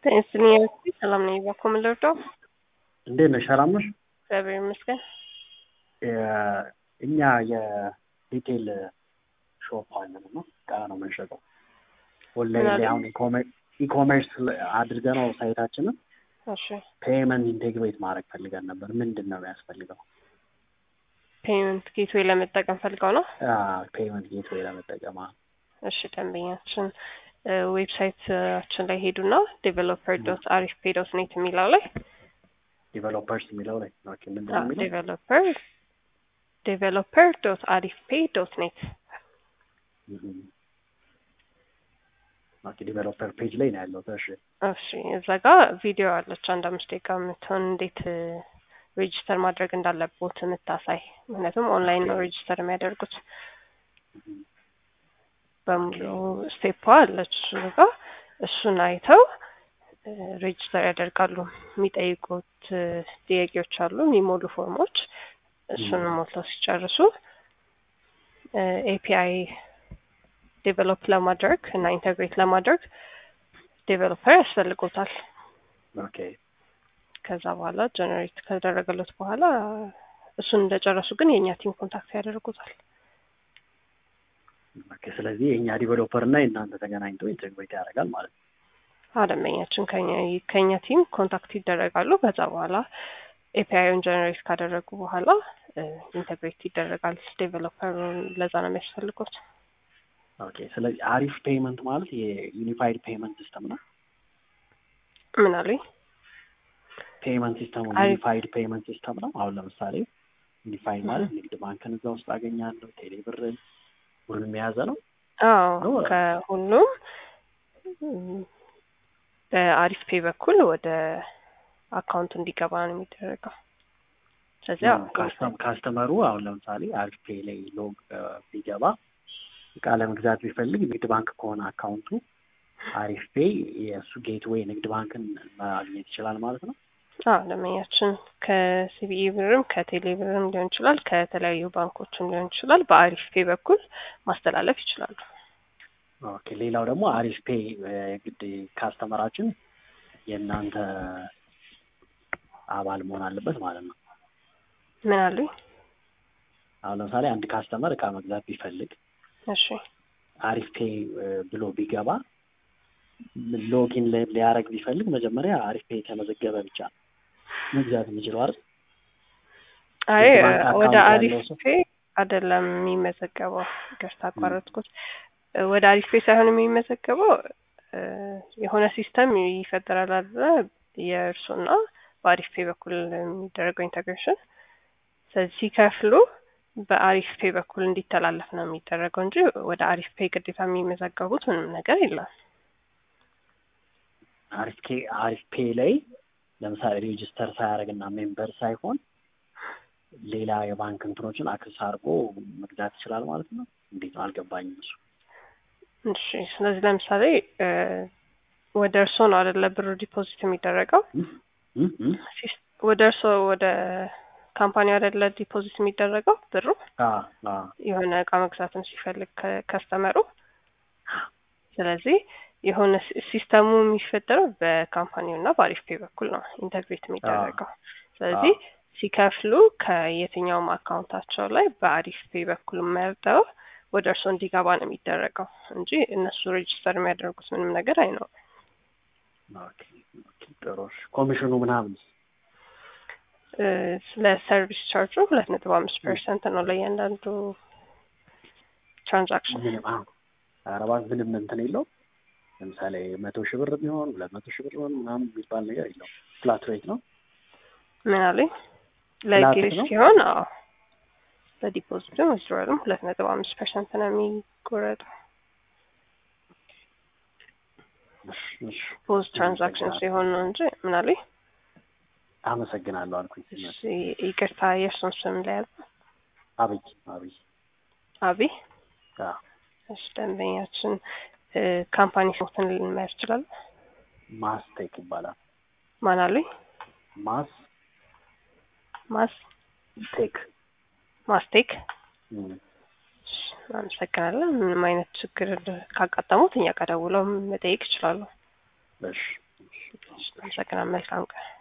ጤንስልኝ ሰላም ነኝ። ባኮ ምን ልርዳው? እንዴት ነሽ? ሰላም ነሽ? እግዚአብሔር ይመስገን። እኛ የሪቴል ሾፕ አለን እና እቃ ነው የምንሸጠው። ኦንላይን ላይ አሁን ኢኮሜርስ አድርገ ነው ሳይታችንን እሺ ፔመንት ኢንቴግሬት ማድረግ ፈልገን ነበር። ምንድን ነው የሚያስፈልገው? ፔመንት ጌትዌይ ለመጠቀም ፈልገው ነው። ፔመንት ጌትዌይ ለመጠቀም አዎ። እሺ ደንበኛችን ዌብሳይታችን ላይ ሄዱና ዴቨሎፐር ዶት አሪፍ ፔ ዶት ኔት የሚለው ላይ ዲቨሎፐርስ የሚለው ላይ ኦኬ፣ ምንድን ነው የሚለው? ዴቨሎፐር ዴቨሎፐር ዶት አሪፍ ፔ ዶት ኔት ኦኬ፣ ዲቨሎፐር ፔጅ ላይ ነው ያለው። እሺ እሺ እዛ ጋር ቪዲዮ አለች አንድ አምስት ደቂቃ የምትሆን እንዴት ሬጅስተር ማድረግ እንዳለቦት የምታሳይ ምክንያቱም ኦንላይን ነው ሬጅስተር የሚያደርጉት በሙሉ ስቴፕ አለች እሱ ጋር እሱን አይተው ሬጅስተር ያደርጋሉ። የሚጠይቁት ጥያቄዎች አሉ፣ የሚሞሉ ፎርሞች እሱን ሞልተው ሲጨርሱ ኤፒአይ ዴቨሎፕ ለማድረግ እና ኢንተግሬት ለማድረግ ዴቨሎፐር ያስፈልጎታል። ኦኬ ከዛ በኋላ ጀነሬት ከደረገለት በኋላ እሱን እንደጨረሱ ግን የእኛ ቲም ኮንታክት ያደርጉታል። ኦኬ። ስለዚህ የእኛ ዲቨሎፐር እና የእናንተ ተገናኝቶ ኢንተግሬት ያደርጋል ማለት ነው። አደመኛችን ከኛ ቲም ኮንታክት ይደረጋሉ። ከዛ በኋላ ኤፒአይን ጀነሬት ካደረጉ በኋላ ኢንተግሬት ይደረጋል። ዴቨሎፐሩን ለዛ ነው የሚያስፈልጉት። ኦኬ። ስለዚህ አሪፍ ፔመንት ማለት የዩኒፋይድ ፔመንት ሲስተም ነው። ምን አሉኝ? ፔመንት ሲስተሙ አሪፍ- ዩኒፋይድ ፔመንት ሲስተም ነው። አሁን ለምሳሌ ዩኒፋይድ ማለት ንግድ ባንክን እዛ ውስጥ አገኛለሁ፣ ቴሌብርን ሁሉንም የያዘ ነው። አዎ ነው። ከሁሉም ም፣ በአሪፍ ፔ በኩል ወደ አካውንቱ እንዲገባ ነው የሚደረገው። ስለዚህ አዎ፣ ካስተም- ካስተመሩ አሁን ለምሳሌ አሪፍ ፔ ላይ ሎግ ቢገባ እቃ ለመግዛት ቢፈልግ ንግድ ባንክ ከሆነ አካውንቱ አሪፍ ፔ የእሱ ጌትዌይ ንግድ ባንክን ማግኘት ይችላል ማለት ነው። አዎ ደንበኛችን ከሲቢኢ ብርም ከቴሌ ብርም ሊሆን ይችላል፣ ከተለያዩ ባንኮችም ሊሆን ይችላል። በአሪፍ ፔ በኩል ማስተላለፍ ይችላሉ። ኦኬ። ሌላው ደግሞ አሪፍ ፔ ግድ ካስተመራችን የእናንተ አባል መሆን አለበት ማለት ነው። ምን አሉኝ? አሁን ለምሳሌ አንድ ካስተመር እቃ መግዛት ቢፈልግ እሺ አሪፍ ፔ ብሎ ቢገባ ሎጊን ሊያደርግ ቢፈልግ መጀመሪያ አሪፍ ፔ የተመዘገበ ብቻ ነው መግዛት የሚችለው አይደል? አይ የባንክ አካውንት ወደ ያለው አሪፍ ሰው? ፔ አይደለም የሚመዘገበው። ይቅርታ አቋረጥኩት። ወደ አሪፍ ፔ ሳይሆን የሚመዘገበው እ፣ የሆነ ሲስተም ይፈጠራል አይደለ? የእርሱና በአሪፍ ፔ በኩል የሚደረገው ኢንተግሬሽን። ስለዚህ ሲከፍሉ በአሪፍ ፔ በኩል እንዲተላለፍ ነው የሚደረገው እንጂ ወደ አሪፍ ፔ ግዴታ የሚመዘገቡት ምንም ነገር የለም። አሪፍ ፔ አሪፍ ፔ ላይ ለምሳሌ ሬጅስተር ሳያደርግ እና ሜምበር ሳይሆን ሌላ የባንክ እንትኖችን አክሰስ አድርጎ መግዛት ይችላል ማለት ነው። እንዴት ነው አልገባኝም እሱ። እሺ ስለዚህ ለምሳሌ እ፣ ወደ እርስዎ ነው አይደለ ብሩ ዲፖዚት የሚደረገው እም፣ እም፣ እም። ሲስ- ወደ እርስዎ ወደ ካምፓኒው አይደለ ዲፖዚት የሚደረገው ብሩ አ አ የሆነ እቃ መግዛትን ሲፈልግ ከ- ከስተመሩ ስለዚህ የሆነ ሲ- ሲስተሙ የሚፈጠረው በካምፓኒው እና በአሪፍ ፔ በኩል ነው ኢንተግሬት የሚደረገው። ስለዚህ ሲከፍሉ ከየትኛውም አካውንታቸው ላይ በአሪፍ ፔ በኩል መርጠው ወደ እርስዎ እንዲገባ ነው የሚደረገው እንጂ እነሱ ሬጅስተር የሚያደርጉት ምንም ነገር አይኖርም። ኦኬ ኦኬ፣ ጥሩ እሺ። ኮሚሽኑ ምናምን እ፣ ስለ ሰርቪስ ቻርጁ ሁለት ነጥብ አምስት ፐርሰንት ነው ለእያንዳንዱ ትራንዛክሽን። ምንም አሁን ኧረ እባክህ ምንም እንትን የለውም። ለምሳሌ መቶ ሺህ ብር ቢሆን ሁለት መቶ ሺህ ብር ቢሆን ምናምን የሚባል ነገር የለውም። ፍላት ሬት ነው። ምን አለኝ ፍላት ለጌስ ነው? ሲሆን አዎ በዲፖዚትም ዊዝድሮልም ሁለት ነጥብ አምስት ፐርሰንት ነው የሚቆረጠው። እሺ፣ እሺ። ፖዝ ትራንዛክሽን ሲሆን ነው እንጂ ምን አለኝ አመሰግናለሁ አልኩኝ። እሺ፣ ይቅርታ የእርሱን ስም ለያዝ አብይ አብይ አቢ አዎ። እሺ ደንበኛችን እ፣ ካምፓኒ ስሞትን ልንመያዝ ይችላል ማስቴክ ይባላል። ማን አለኝ ማስ ማስ ቴክ ማስቴክ እም፣ እሺ፣ አመሰግናለን ምንም አይነት ችግር ካጋጠሙት እኛ ጋር ደውለው መጠየቅ ይችላሉ እሺ አመሰግናለሁ። መልካም ቀን